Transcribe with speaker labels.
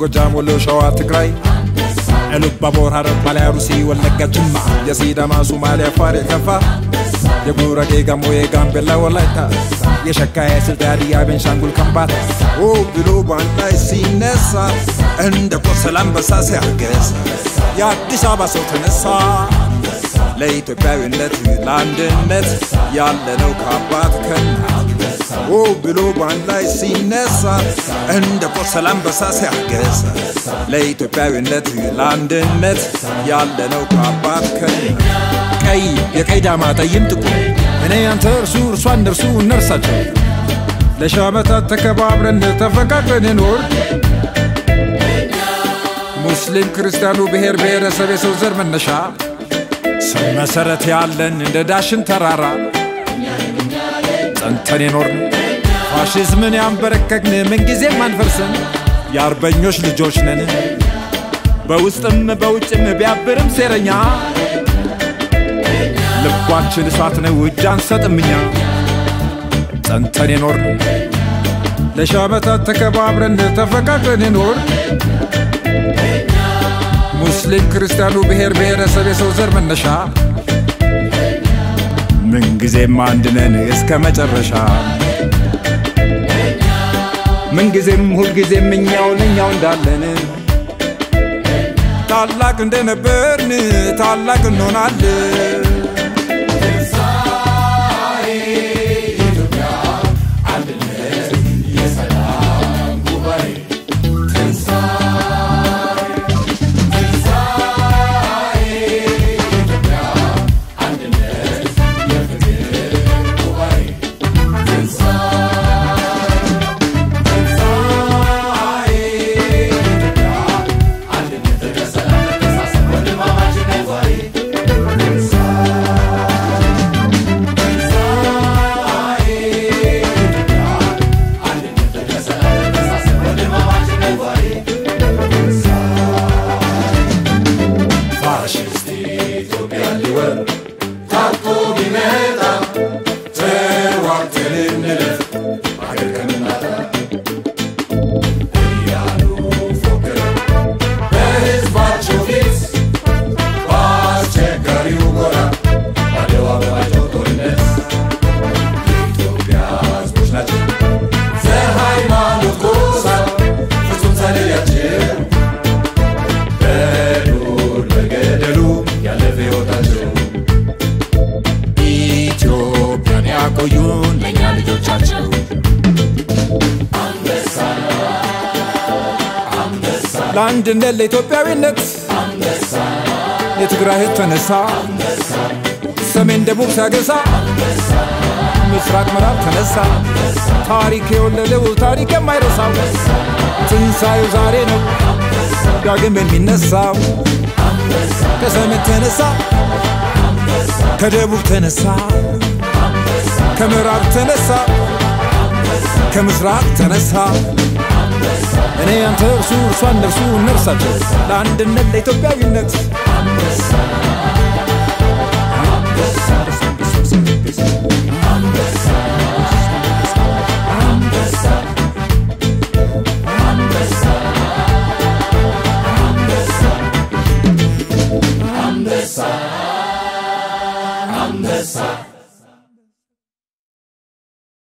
Speaker 1: ጎጃም፣ ወሎ፣ ሸዋ፣ ትግራይ ኢሉባቦር፣ ሐረር፣ ባሌ፣ አሩሲ፣ ወለጋ፣ ጅማ፣ የሲዳማ፣ ሶማሌ፣ አፋር፣ የከፋ የጉራጌ፣ ጋሞ፣ የጋምቤላ፣ ወላይታ፣ የሸካ፣ የስልጤ፣ ሀዲያ፣ ቤንሻንጉል፣ ከምባታ ኦ ብሎ ባንድ ላይ ሲነሳ እንደ ቆሰለ አንበሳ ሲያገሳ የአዲስ አበባ ሰው ተነሳ ለኢትዮጵያዊነት ለአንድነት ያለነው ከአባት ከእናት ኦ ብሎ ባንድ ላይ ሲነሳ እንደ ቆሰለ አንበሳ ሲያገሳ ለኢትዮጵያዊነት ለአንድነት ያለነው ከአባት ከእናት ቀይ የቀይ ዳማ ጠይም ጥቁር እኔ አንተ እርሱ እርሷ እነርሱ እነርሳቸው ለሺህ ዓመታት ተከባብረን ተፈቃቅረን እንኖር ሙስሊም ክርስቲያኑ ብሔር ብሔረሰብ የሰው ዘር መነሻ ስም መሰረት ያለን እንደ ዳሽን ተራራ ጸንተን የኖርን ፋሽዝምን ያንበረከክን ምንጊዜም አንፈርስም የአርበኞች ልጆች ነን በውስጥም በውጭም ቢያብርም ሴረኛ ልባችን እሳት ነው እጅ አንሰጥም እኛ ጸንተን የኖርን ለሺህ ዓመታት ተከባብረን ተፈቃቅረን የኖር ሙስሊም ክርስቲያኑ ብሔር ብሔረሰብ የሰው ዘር መነሻ ምንጊዜም አንድ ነን እስከ መጨረሻ ምንጊዜም ሁልጊዜም እኛውን እኛው እንዳለን ታላቅ እንደነበርን ታላቅ እንሆናለን ፋሽስት ኢትዮጵያ ሊወር ታጥቆ ቢመጣ ተዋግተን እንለፍ አገር ከምናጣ እያሉ ፎክረው በሕዝባቸው ፊት በአስቸጋሪው ጎራ በአደባባያቸው ጦርነት የኢትዮጵያ ሕዝቦች ናቸው ዘሃይማኖት ጎሳ ፍጹም ሳይለያቸው በዱር በገደሉ ያለፈ ሕይወታቸው ኢትዮጵያን ያቆዩን ለእኛ ልጆቻቸው ለአንድነት ለኢትዮጵያዊነት የትግራይ ሕዝብ ተነሳ ሰሜን ደቡብ ሲያገሳ ምስራቅ ምዕራብ ተነሳ ታሪክ የወለደው ታሪክ የማይረሳው ትንሣኤው ዛሬ ነው ዳግም የሚነሳው ከሰሜን ተነሳ ከደቡብ ተነሳ ከምዕራብ ተነሳ ከምስራቅ ተነሳ እኔ አንተ እርሱ እርሷ እነርሱ እነርሳቸው ለአንድነት ለኢትዮጵያዊነት
Speaker 2: አንበሳ